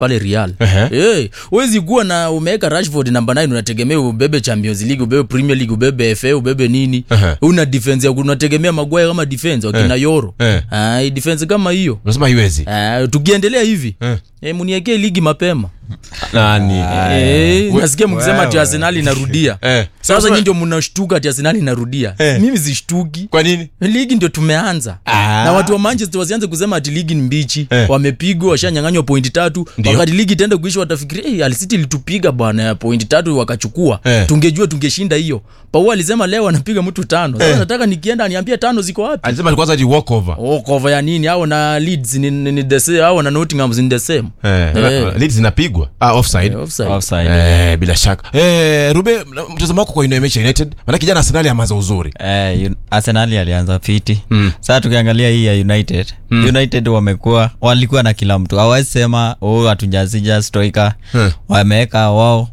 pale real Ehe. hey, wezi kuwa na umeweka rashford namba 9 unategemea ubebe champions league ubebe premier league ubebe fa ubebe nini Ehe. una defense ya unategemea magwaya kama defense wakina yoro Eh. Ai, defense kama hiyo unasema haiwezi Ah, tukiendelea hivi Eh. eh, muniekee ligi mapema nani Eh, nasikia mkisema ati arsenal inarudia Eh. sasa nyi ndio mnashtuka ati arsenal inarudia Eh. mimi sishtuki kwa nini ligi ndio tumeanza Ah. na watu wa manchester wasianze kusema ati ligi ni mbichi Eh. wamepigwa washanyanganywa pointi tatu Ndio. wakati ligi itaenda kuisha watafikiria hey, alisiti ilitupiga bwana ya pointi tatu wakachukua Eh. tungejua tungeshinda hiyo pau alisema leo anapiga mtu tano sasa nataka nikienda aniambia tano ziko wapi alisema kwanza ati walk over oh, cover ya nini au na leeds ni, ni, ni the same au na nottingham ni the same eh, Eh. Leeds zinapigwa ah, offside Eh, offside. offside Eh, bila shaka eh, rube mtazamo wako kwa ina mechi ya united maana kijana arsenali amaza uzuri Eh, Un- arsenali alianza fiti Mm. sasa tukiangalia hii ya united Mm. united wamekuwa walikuwa na kila mtu hawezi sema oh, hatujazija stoika Hmm. wameweka wao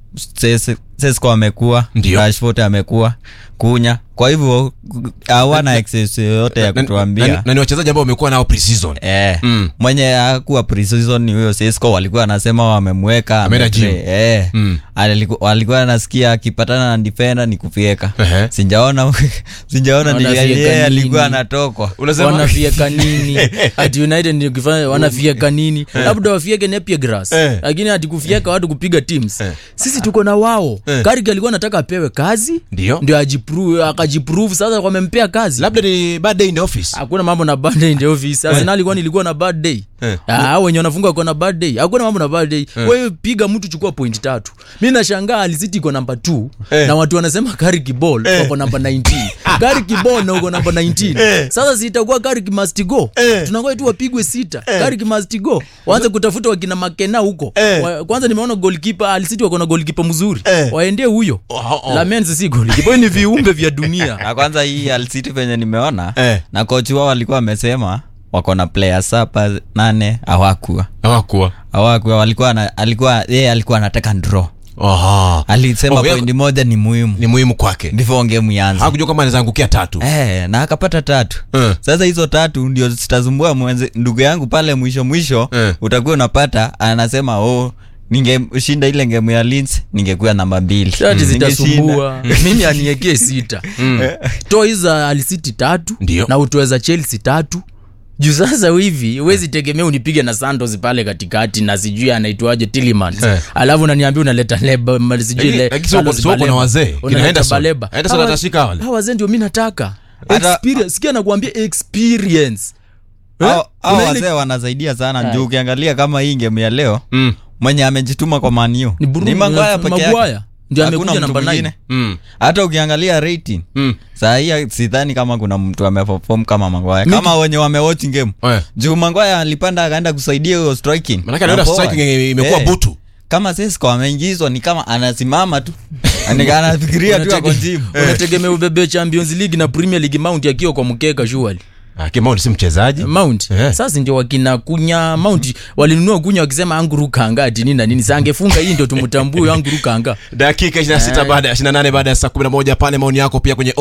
Ses- sesko amekuwa Ndio. rashford amekuwa kunya kwa hivyo hawana excess yoyote ya Na- na- kutuambia na- na ni wachezaji ambao wamekuwa nao pre-season Eh, Mm. mwenye akuwa preseason ni huyo Sesko walikuwa wanasema wamemweka Ameenda ametre- gym. eh. Mm. Aliku- walikuwa nasikia akipatana na defender ni kufieka Ehe. sinjaona sinjaona ni Wanafieka yeye nini? alikuwa anatokwa unasema wanafieka nini ati united ni ukifanya wanafieka nini labda wafieke nepia grass Eh. lakini ati kufieka watu kupiga teams Eh. sisi tuko na wao Eh. karik alikuwa anataka apewe kazi Ndio. ndio ajiprove akajiprove sasa wamempea kazi labda ni bad day in the office hakuna mambo na bad day in the office arsenal kwani ilikuwa na bad day Eh. Ah, wenye wanafunga wako na bad day hakuna mambo na bad day wewe piga mtu chukua point tatu mi nashangaa alisiti iko namba 2 Eh. na watu wanasema Carrick ball wako namba 19 Carrick ball na uko namba 19 sasa si itakuwa Carrick must go Eh. tunangoja tu wapigwe sita Carrick must go waanze kutafuta wakina makena huko Eh. Wa- kwanza nimeona goalkeeper alisiti wako na goalkeeper mzuri Eh. waendee huyo Oh, oh. Lamens si goalkeeper ni viumbe vya dunia na kwanza hii alcity venye nimeona Eh. na kochi wao walikuwa wamesema wako na players hapa nane hawakuwa hawakuwa hawakuwa walikuwa na, alikuwa yeye alikuwa anataka draw Aha. alisema Oh, yeye- pointi moja ni muhimu ni muhimu kwake ndivyo ngemu ianze hakujua kama anaweza angukia tatu Eh, na akapata tatu Eh. sasa hizo tatu ndio zitazumbua mwenze ndugu yangu pale mwisho mwisho Eh. utakuwa unapata anasema oh ningeshinda ile ngemu ya Leeds ningekuwa namba mbili shati Ningeshinda. zitasumbua mimi aniekee sita toa hizo za alisiti tatu Ndio. na utoe za chelsea tatu juu sasa hivi huwezi tegemea unipige na santos pale katikati na sijui anaitwaje tilimans Eh. alafu unaniambia unaleta leba ma- sijui Lakini- le- lakini sio Carlos uko- sio uko na Baleba. wazee, kina Unaleta Henderson. Baleba. Henderson Hawa- atashika wale. hawa wazee ndio mi nataka Hata- Experience. sikia nakuambia experience Eh? Hao- hao Una ile- wazee wanasaidia sana juu ukiangalia kama hii ngemu ya leo mm. mwenye amejituma kwa maniu ni Bruno- ni magwaya peke yake Maguire. ndio Hakuna amekuja mtu namba mwingine. 9 Mm. hata ukiangalia rating Mm. saa hii sidhani kama kuna mtu ameperform kama magwaya kama wenye wamewatch game Eh. juu magwaya alipanda akaenda kusaidia hiyo striking manake anaenda Na forward. striking imekuwa Eh. butu kama Sesko ameingizwa ni kama anasimama tu Ani- anafikiria tu ako jimu unategemea ubebe champions league na premier league mount akiwa kwa mkeka shuali Ah, Kimau si mchezaji mount Eh. sasa ndio wakina kunya mount walinunua kunya wakisema angurukanga ati nini na nini sa angefunga hii ndio tumtambue angurukanga dakika 26 baada ya 28 baada ya saa 11 pale maoni yako pia kwenye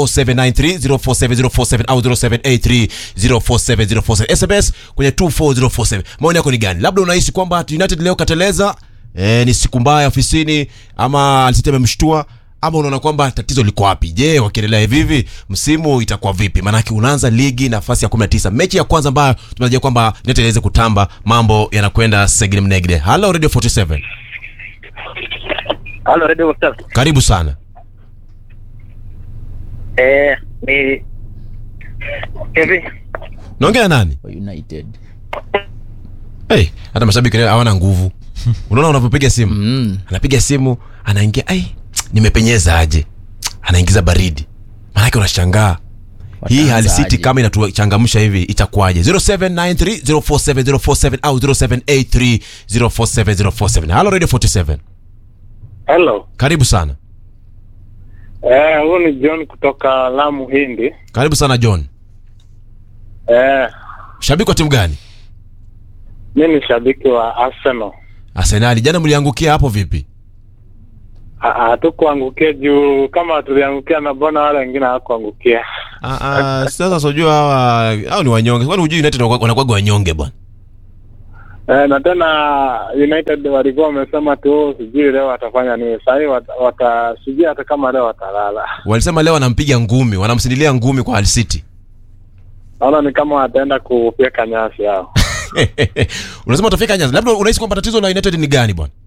0793047047 au 0783047047 sms kwenye 24047 maoni yako ni gani labda unahisi kwamba united leo kateleza eh, ni siku mbaya ofisini ama alisiti amemshtua ama unaona kwamba tatizo liko wapi je wakiendelea hivi hivi msimu itakuwa vipi maanake unaanza ligi nafasi ya 19 mechi ya kwanza ambayo tunatarajia kwamba united iweze kutamba mambo yanakwenda segine mnegde halo radio 47 Halo, Radio Whatsapp. karibu sana Eh, ni hivi naongea na nani wa united hey, hata mashabiki leo hawana nguvu unaona unavyopiga simu mm. anapiga simu anaingia ai nimepenyeza aje anaingiza baridi maanake unashangaa hii Wataanza hali city aje? kama inatuchangamsha hivi itakuwaje 0793047047 au 0783047047 halo radio 47 hello. karibu sana Eh, huyu ni John kutoka Lamu Hindi. karibu sana john Eh, shabiki wa timu gani mi ni shabiki wa Arsenal. arsenali jana mliangukia hapo vipi Ah, ah, Hatukuangukia juu kama tuliangukia na mbona wale wengine hawakuangukia. Ah, ah, sasa sijua hawa hao ni wanyonge kwani hujui united wanakuwa wanyonge bwana Eh, na tena United walikuwa wamesema tu sijui leo watafanya nini. Sasa hivi wata, wata sijui hata kama leo watalala. walisema leo wanampiga ngumi wanamsindilia ngumi kwa Hull City Naona ni kama wataenda kufyeka nyasi hao. unasema utafika nyanza labda unahisi kwamba tatizo la united ni gani bwana